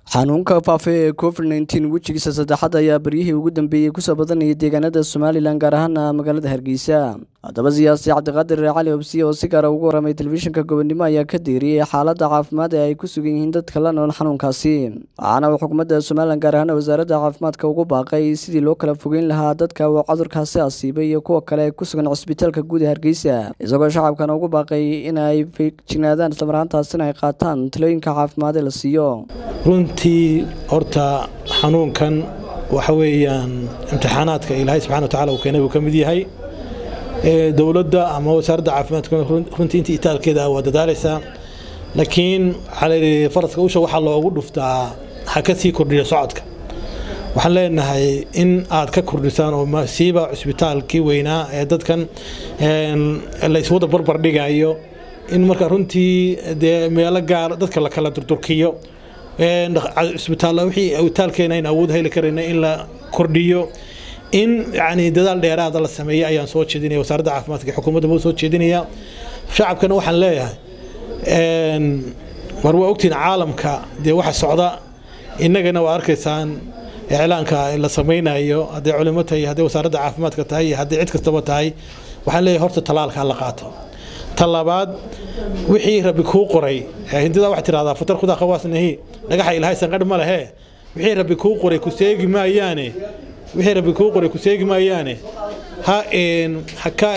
xanuunka faafa ee covid nteen wejigiisa saddexaad ayaa baryihii ugu dambeeyey kusoo badanayay deegaanada somalilan gaar ahaana magaalada hargeysa haddaba siyaasi cabdiqaadir cali obsiye oo si gaara ugu waramay telefishinka gobonimo ayaa ka deeriyey xaaladda caafimaad ee ay ku sugan yihiin dadka la nool xanuunkaasi waxaana uu xukuumadda somalilan gaar ahaan wasaaradda caafimaadka ugu baaqay sidii loo kala fogeyn lahaa dadka uu cudurkaasi asiibay iyo kuwa kale ku sugan cisbitaalka guud ee hargeysa isagoo shacabkana ugu baaqay in ay feejignaadaan islamaraantaasina ay qaataan talooyinka caafimaad ee la siiyo runtii horta xanuunkan waxa weeyaan imtixaanaadka ilaahay subxana watacaala uu keenay buu ka mid yahay dowladda ama wasaaradda caafimaadka runtii intii itaalkeeda waa dadaalaysaa laakiin waxaa layidhi faraska usha waxaa loogu dhuftaa ha ka sii kordhiyo socodka waxaan leenahay in aad ka kordhisaan oo siiba cusbitaalkii weynaa ee dadkan layswada barbar dhigayo in marka runtii dee meelo gaar dadka la kala durdurkiyo cisbitaalla wixii awitaalkeena in awood heli karayna in la kordhiyo in yani dadaal dheeraada la sameeya ayaan soo jeedinaya wasaaradda caafimaadka iyo xukuumadda buu soo jeedinaya shacabkana waxaan leeyahay mar waa ogtiin caalamka dee waxa socda innagana waa arkaysaan iclaanka la samaynayo hadday culimo tahay hadday wasaaradda caafimaadka tahay iyo hadday cid kastaba tahay waxaan leeyahay horta talaalka la qaato talabaad wixii rabbi kuu qoray hindida waxay tidhahdaa fatar khudaa khawaasnahi dhagaxa ilaahay sanqadh ma lehe wixii rabbi kuu qoray ku seegi maayaane wixii rabbi kuu qoray ku seegi maayaane ha haka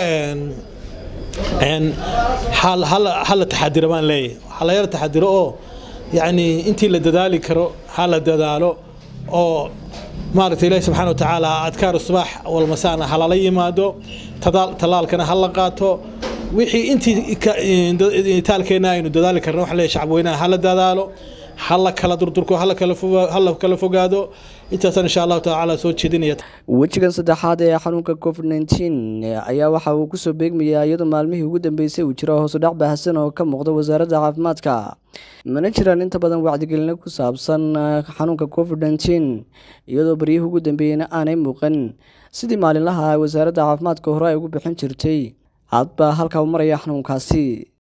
hala taxadiro baan leeyahay ha la yala taxadiro oo yacni intii la dadaali karo ha la dadaalo oo maaragta ilaahi subxaana wa tacaala adkaar subax walmasaana ha lala yimaado talaalkana ha la qaato wixii intii itaalkeena aynu dadaali karna waxa leeyahay shacabweynaha hala dadaalo hala kala durdurko hala kala fogaado intaasaan insha allahu tacaala soo jeedinaya wejigan saddexaad ee xanuunka covid nteen ayaa waxa uu kusoo beegmayaa iyadoo maalmihii ugu dambeysay uu jiro hoosudhac baahsan oo ka muuqda wasaaradda caafimaadka mana jiraan inta badan wacdigelino ku saabsan xanuunka covid nteen iyadoo baryihii ugu dambeeyeyna aanay muuqan sidii maalinlaha wasaaradda caafimaadka hore ay ugu bixin jirtay hadba halkaa u maraya xanuunkaasi